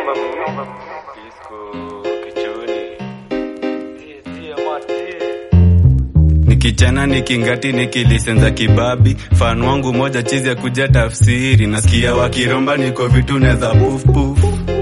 nikichana nikingati nikilisenza kibabi fan wangu moja chizi ya kuja tafsiri nasikia wakiromba niko vitu neza pufpuf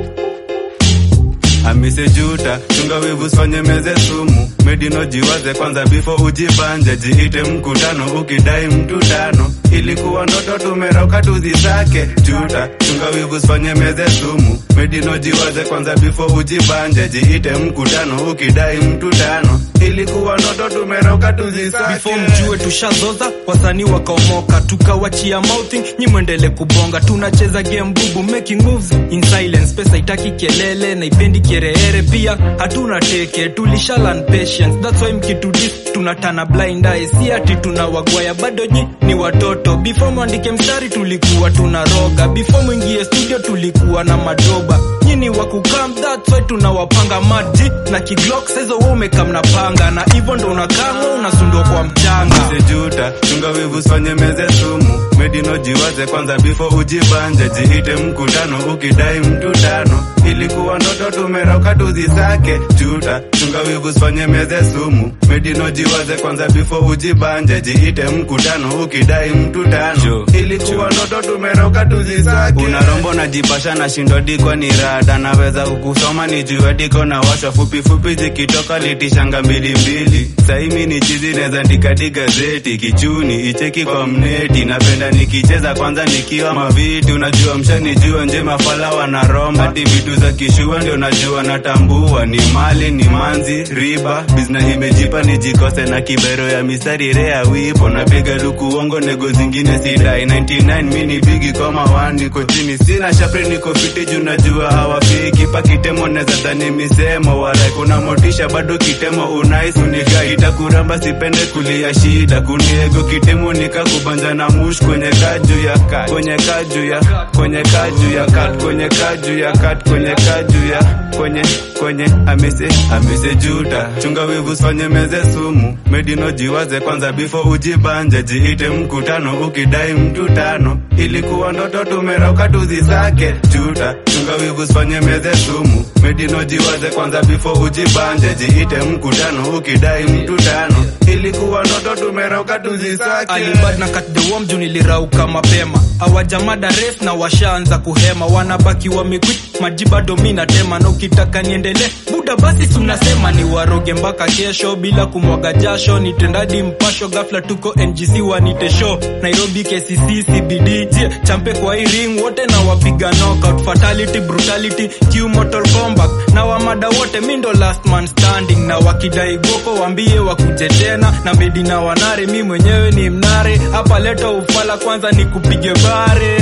amise juta chunga wivu sifanye meze sumu medino jiwaze kwanza bifo ujibanje jiite mkutano ukidai mtu tano ilikuwa ndoto tumeroka tuzisake juta chunga wivu sifanye meze sumu medino jiwaze kwanza bifo ujibanje jiite mkutano ukidai mtu tano ilikuwa ndoto tumeroka tuzisake before mjue tushazoza wasanii wakaomoka tukawachia mouthing nyi mwendele kubonga tunacheza game bubu making moves in silence pesa itaki kelele na ipendi kiereere pia hatuna teke tulishalan patience that's why mkitudis tunatana blind eye si ati tunawagwaya bado nyi ni watoto before mwandike mstari tulikuwa tunaroga before mwingie studio tulikuwa na madoba nyini wa kukam that's why tunawapanga maji na kiglok saizo wewe umekam na panga na hivyo ndo unakamwa unasundwa kwa mchanga sejuta chunga wivu sifanye meze sumu medino jiwaze kwanza bifo ujibanje jiite mkutano ukidai mtu tano ilikuwa ndoto tumeroka tuzisake juta chunga wivu sifanye meze sumu medino jiwaze kwanza bifo ujibanje jiite mkutano ukidai mtu tano ilikuwa ndoto tumeroka tuzisake unarombo na jipasha na shindo diko ni rada naweza kukusoma ni jue diko na washa fupi fupi zikitoka litishanga mbili mbili saimi ni chizi neza ndikati gazeti kichuni icheki kwa mneti napenda nikicheza kwanza nikiwa maviti unajua mshanijua nje mafala wanaromba hati vitu za kishua ndio najua natambua ni mali ni manzi riba bizna imejipa nijikose na kibero ya mistari rea wipo napiga luku uongo nego zingine sidai 99 mini bigi koma wani niko chini sina shapre niko fiti juu najua hawafiki pakitemo neza dhani misemo wala kuna motisha bado kitemo unais unikai itakuramba sipende kulia shida kuniego kitemo nikakubanja na mush kwenye kaju ya kat kwenye kaju ya kwenye kaju ya kat kwenye kaju ya kat kwenye kaju ya kwenye kwenye amese amese juta chunga wivu sifanye meze sumu medino jiwaze kwanza bifo ujibanje jiite mkutano ukidai mtu tano ilikuwa ndoto tumeroka tuzisake juta chunga wivu sifanye meze sumu medino jiwaze kwanza bifo ujibanje jiite mkutano ukidai mtu tano ilikuwa ndoto tumeroka tuzisake alibad na kat the warm juu nilirauka mapema awajamada res na washaanza kuhema wanabaki wamekwit maji bado mi natema na ukitaka niendelee buda basi tunasema ni waroge mpaka kesho bila kumwaga jasho nitendadi mpasho gafla tuko ngc wanite show nairobi kcc cbd je champe kwa hii ring wote na wapiga knockout fatality brutality q mortal combat na wamada wote mi ndo last man standing na wakidai goko wambie wakuje tena na medi na wanare mi mwenyewe ni mnare hapa leta ufala kwanza ni kupige bare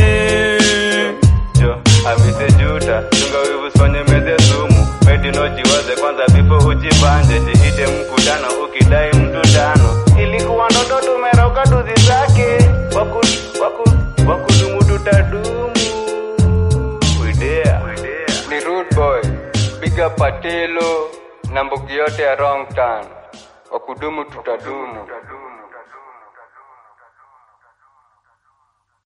jo amise juta chunga wivu sifanye meze sumu medino jiwaze kwanza bifo ujibanje jiite mkutano ukidai mtu tano ilikuwa ndoto tumeroka tuzisake waku, waku, wakudumu tutadumu Widea. ni rude boy big up patelo na mbogi yote ya wrong turn wakudumu tutadumu